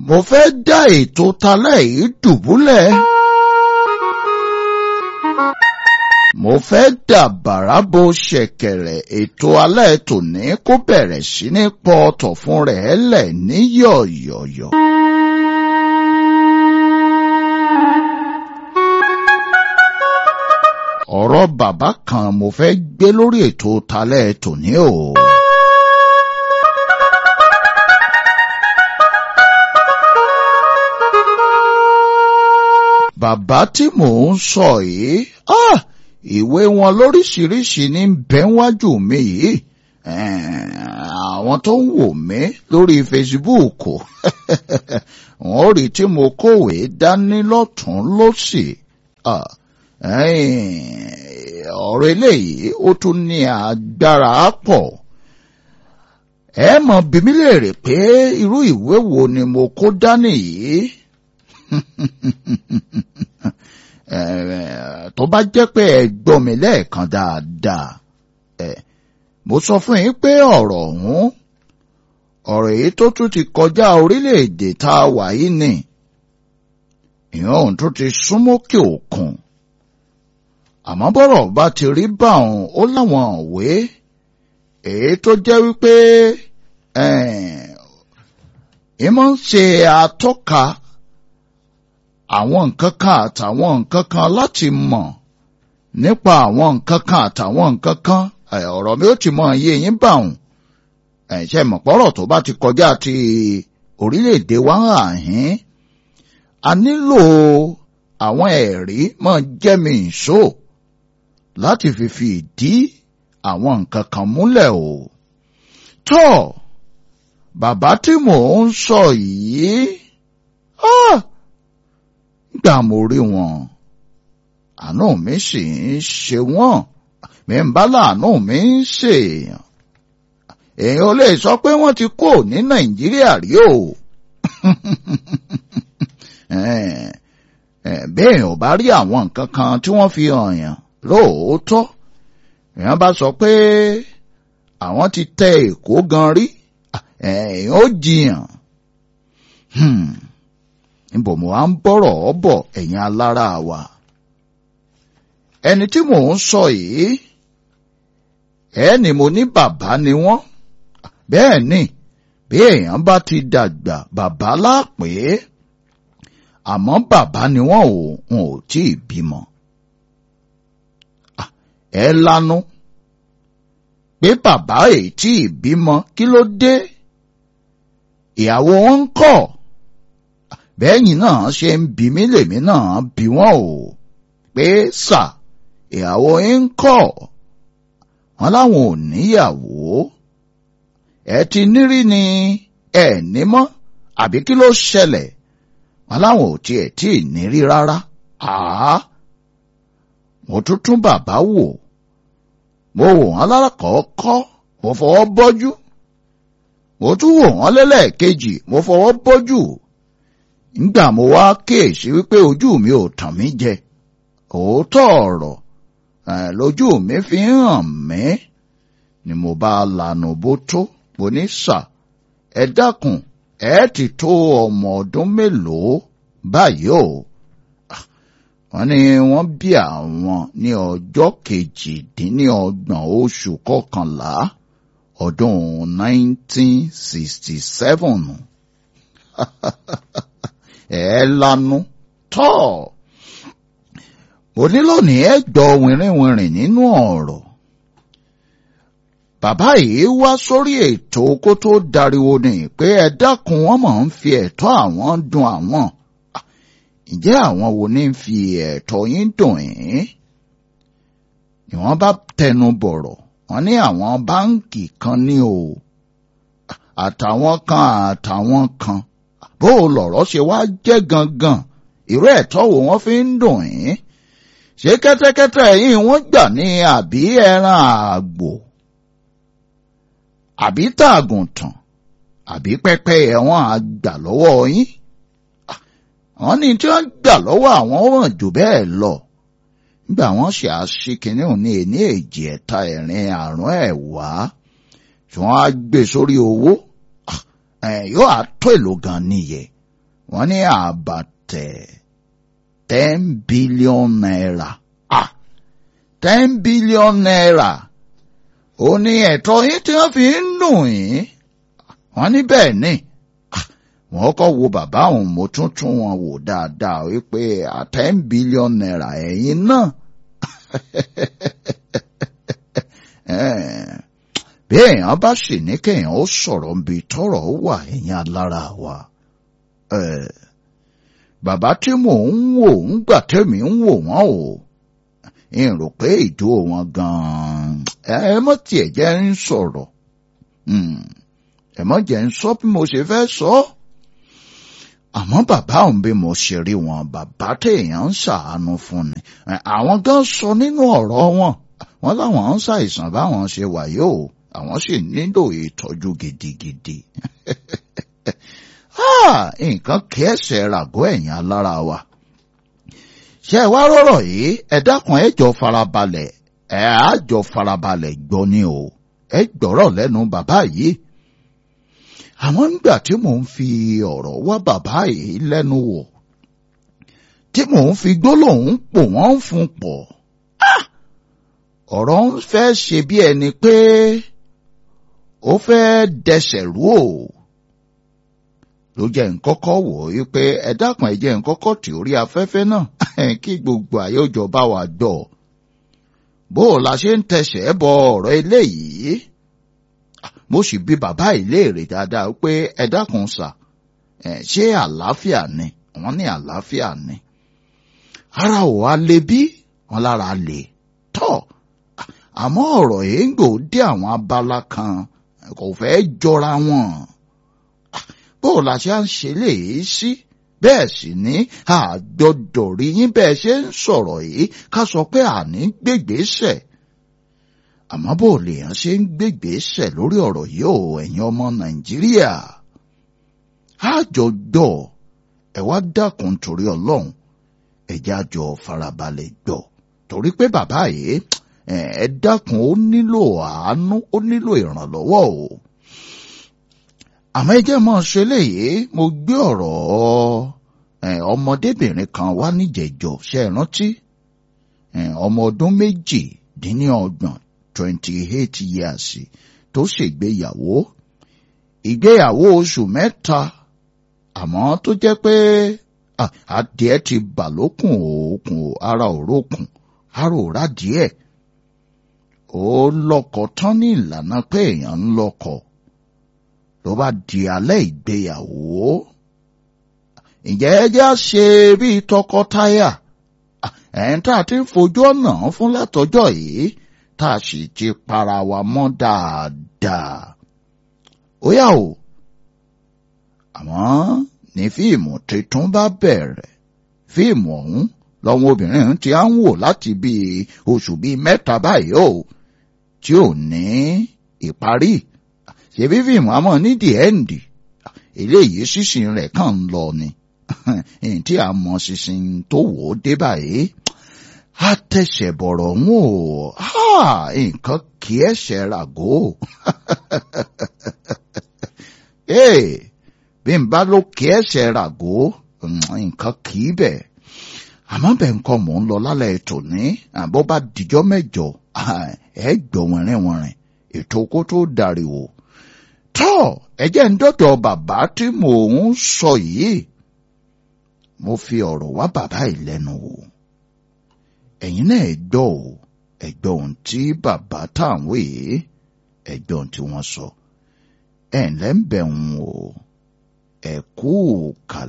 mo fẹ́ dá ètò talẹ́ yìí dùbúlẹ̀. mo fẹ́ dà bàrà bo ṣẹ̀kẹ̀rẹ̀ ètò alẹ́ tòní kó bẹ̀rẹ̀ sí ní pọ̀ ọ̀tọ̀ fún rẹ̀ lẹ̀ ní yọ̀yọ̀yọ̀. ọ̀rọ̀ bàbá kan mo fẹ́ gbé lórí ètò talẹ́ tòní o. bàbá tí mò ń sọ yìí ah, ìwé wọn lóríṣiríṣi ní bẹ́ńwájú mi yìí àwọn tó ń wò mí lórí Facebook wọ́n rí tí mo kówé dání lọ́tún lọ́sì ọ̀rọ̀ eléyìí ó tún ní agbára pọ̀ ẹ mọ̀ bí mi léèrè pé irú ìwé wo ni mo kó dání yìí tó bá jẹ́ pé ẹ gbọ́ mi lẹ́ẹ̀kan dáadáa mo sọ fún yín pé ọ̀rọ̀ ọ̀hún ọ̀rọ̀ èyí tó tún ti kọjá orílẹ̀-èdè tá a wà yìí ni ìyẹn òun tún ti súnmọ́kè òkun àmọ́ bọ́rọ̀ bá ti rí báwọn ó láwọn òwe èyí tó jẹ́ wípé ìmọ̀ ń ṣe atọ́ka àwọn nǹkan kan àtàwọn nǹkan kan láti mọ̀ nípa àwọn nǹkan kan àtàwọn nǹkan kan ọ̀rọ̀ mi ó ti mọ iye yín báwọn ẹ̀ṣẹ̀ mọ̀pọ̀rọ̀ tó bá ti kọjá ti orílẹ̀-èdè wa àhín a nílò àwọn ẹ̀rí mọ́ jẹ́mi ìṣó láti fi fi ìdí àwọn nǹkan kan múlẹ̀ o. tọ́ bàbá tí mò ń sọ yìí gbà mo rí wọn àánú mi sì ń ṣe wọ́n mi ń bá láàánú mi ń ṣèèyàn èèyàn lè sọ pé wọ́n ti kó ní nàìjíríà rí o bẹ́ẹ̀ ò bá rí àwọn nǹkan kan tí wọ́n fi hàn yàn lóòótọ́ èèyàn bá sọ pé àwọn ti tẹ èkó gan rí èèyàn ó jiyàn níbo mo á ń bọ̀rọ̀ ọ́ bọ̀ ẹ̀yin alára wa ẹni tí mò ń sọ yìí ẹni mo ní bàbá ni wọ́n bẹ́ẹ̀ ni bí èèyàn bá ti dàgbà bàbá lápè àmọ́ bàbá ni wọ́n ò wọn ò tí ì bímọ. ẹ lanu pé bàbá èyí tí ì bímọ kí ló dé ìyàwó wọn ń kọ́ bẹ́ẹ̀yìn náà ṣe ń bí mí lèmi náà bí wọ́n o pé sà ìyàwó yín ń kọ́ wọn láwọn ò níyàwó ẹ ti nírí ni ẹ ní mọ́ àbí kí ló ṣẹlẹ̀ wọn láwọn ò tiẹ̀ tí ì nírí rárá àá mo tún tún bàbá wò mo wò wọn lárakọ̀ọ́kọ́ mo fọwọ́ bọ́jú mo tún wò wọn lẹ́lẹ́ẹ̀kejì mo fọwọ́ bọ́jú nígbà mo wá kíyèsí wípé ojú mi ò tàn mí jẹ òótọ́ ọ̀rọ̀ lójú mi fi ń hàn mí ni mo bá lànà bó tó mo ní sà ẹ dákun ẹ ti tó ọmọ ọdún mélòó báyìí o wọ́n ní wọ́n bí àwọn ní ọjọ́ kejìdínlọ́gbọ̀n oṣù kọkànlá ọdún 1967 ẹ lanu tọ́ mo ní lónìí ẹ gbọ́ wìrìwìrì nínú ọ̀rọ̀ bàbá yìí wá sórí ètò kó tó dariwo ni pé ẹ dákun wọn mọ̀ ń fi ẹ̀tọ́ àwọn dùn àwọn ǹjẹ́ àwọn wo ní fi ẹ̀tọ́ yín dùn yín ni wọ́n bá tẹnu bọ̀rọ̀ wọ́n ní àwọn báǹkì kan ní o àtàwọn kan àtàwọn kan bó o lọ̀rọ̀ ṣe wá jẹ́ gangan irú ẹ̀tọ́ wo wọ́n fi ń dùn yín ṣé kẹ́tẹ́kẹ́tẹ́ yìí wọ́n gbà ní àbí ẹran àgbò àbí tààgùntàn àbí pẹ́pẹ́yẹ wọn á gbà lọ́wọ́ yín wọ́n ní tí wọ́n gbà lọ́wọ́ àwọn wọ́n jù bẹ́ẹ̀ lọ nígbà wọ́n ṣe àṣekínní òní èní èjì ẹ̀ta ẹ̀rin àrùn ẹ̀wá tí wọ́n á gbé sórí owó yóò á tó èlò gan nìyẹn wọ́n ní àbàtẹ̀ ten billion naira ah ten billion naira ó ní ẹ̀tọ́ yín tí wọ́n fi ń dùn yín wọ́n ní bẹ́ẹ̀ ni wọ́n kọ́ wo bàbá òun mo tún tún wọn wò dáadáa wípé ten billion naira ẹ̀yin náà bí èèyàn bá sì ní kéèyàn ó sọ̀rọ̀ níbi tọ́rọ̀ wà ẹ̀yìn alára wa. bàbá tí mò ń wò ń gbà tẹ́mi ń wò wọ́n o ń rò pé ìjó wọn gan-an ẹ mọ́ tiẹ̀ jẹ́ ń sọ̀rọ̀ ẹ mọ́ jẹ́ ń sọ bí mo ṣe fẹ́ sọ àmọ́ bàbá òun bí mo ṣe rí wọn bàbá téèyàn ń ṣàánú fún ni àwọn gan sọ nínú ọ̀rọ̀ wọn wọn láwọn ń ṣàìsàn báwọn ṣe wà yóò àwọn sì nílò ìtọ́jú gidigidi. nǹkan kí ẹsẹ̀ ràgọ́ ẹ̀yìn alára wa. ṣé ẹ wá rọ̀rọ̀ yìí ẹ dákun ẹ jọ farabalẹ̀ ẹ á jọ farabalẹ̀ gbọ́ ni o ẹ gbọ́rọ̀ lẹ́nu bàbá yìí. àmọ́ nígbà tí mò ń fi ọ̀rọ̀ wá bàbá yìí lẹ́nu wò tí mò ń fi gbólóhùn pò wọ́n fún pọ̀ ọ̀rọ̀ ń fẹ́ ṣe bí ẹni pé ó fẹ́ dẹsẹ̀ rú o ló jẹ́ nkọ́kọ́ wò ó pé ẹ dákun ẹ jẹ́ nkọ́kọ́ tí orí afẹ́fẹ́ náà kí gbogbo ayé òjò bá wa gbọ́ bó o la ṣe ń tẹsẹ̀ bọ ọ̀rọ̀ eléyìí mo sì bi bàbá ìléèrè dáadáa pé ẹ dákun sà ṣé àlàáfíà ni wọ́n ní àlàáfíà ni ara ò wá le bí wọ́n lára lè tọ́ àmọ́ ọ̀rọ̀ yìí ń gbò dé àwọn abala kan kò fẹ́ jọra wọn. bó o la ṣe ń ṣe léyìí sí bẹ́ẹ̀ sì ní àgbọ̀dọ̀ rí yín bẹ́ẹ̀ ṣe ń sọ̀rọ̀ yìí ká sọ pé àní gbègbèsẹ̀. àmọ́ bó o lèèyàn ṣe ń gbègbèsẹ̀ lórí ọ̀rọ̀ yìí ò ẹ̀yin ọmọ nàìjíríà. àjọgbọ̀ ẹ wá dákun torí ọlọ́run ẹ̀jẹ̀ àjọ farabalẹ̀ gbọ́ torí pé bàbá yìí ẹ dákun ó nílò àánú ó nílò ìrànlọ́wọ́ o. àmọ́ ẹ jẹ́ mọ́ ṣe léyìí mo gbé ọ̀rọ̀ ọmọdébìnrin kan wá níjẹ̀jọ́ ṣe é rántí ọmọ ọdún méjì dín ní ọgbọ̀n twenty eight years tó ṣègbéyàwó ìgbéyàwó oṣù mẹ́ta àmọ́ tó jẹ́ pé adìẹ ti bà lókùn òkun ara òrókùn ara òrà díẹ̀ ó lọ́kọ tán ní ìlànà pé èèyàn ń lọ́kọ ló bá di alẹ́ ìgbéyàwó ǹjẹ́ ẹ já ṣe bíi tọkọtaya ẹ̀yìn tá a ti ń fojú ọ̀nà fún látọjọ́ yìí tá a sì ti para wa mọ́ dáadáa ó yà o àmọ́ ní fíìmù tuntun bá bẹ̀rẹ̀ fíìmù ọ̀hún lọ́wọ́ obìnrin ti á ń wò láti bíi oṣù bíi mẹ́ta báyìí o tí ò ní ìparí ṣebí fíìmù àmọ́ ní the end eléyìí sísìn rẹ̀ kàn ń lọ ni èyí tí a mọ sísìn tó wò ó dé báyìí a tẹ̀sẹ̀ bọ̀rọ̀ ń wò nǹkan kì í ẹ̀ṣẹ̀ ràgó bí n bá ló kì í ẹ̀ṣẹ̀ ràgó nǹkan kì í bẹ̀ àmọ́ bẹ́ẹ̀ nǹkan mò ń lọ lálẹ́ ètò ní àbọ̀ bá dijọ́ mẹ́jọ ẹ gbọ́ wẹ̀rẹ̀wẹ̀rẹ̀ ètò kó tó dariwo. tọ́ ẹjẹ́ ń dọ́dọ̀ bàbá tí mò ń sọ yìí mo fi ọ̀rọ̀ wá bàbá yìí lẹ́nu wò ẹ̀yin náà ẹ gbọ́ o ẹ gbọ́ ohun tí bàbá táwọn yìí ẹ gbọ́ ohun tí wọ́n sọ ẹ̀ ǹlẹ́ ń bẹ̀ ń o ẹ kú kàlẹ́.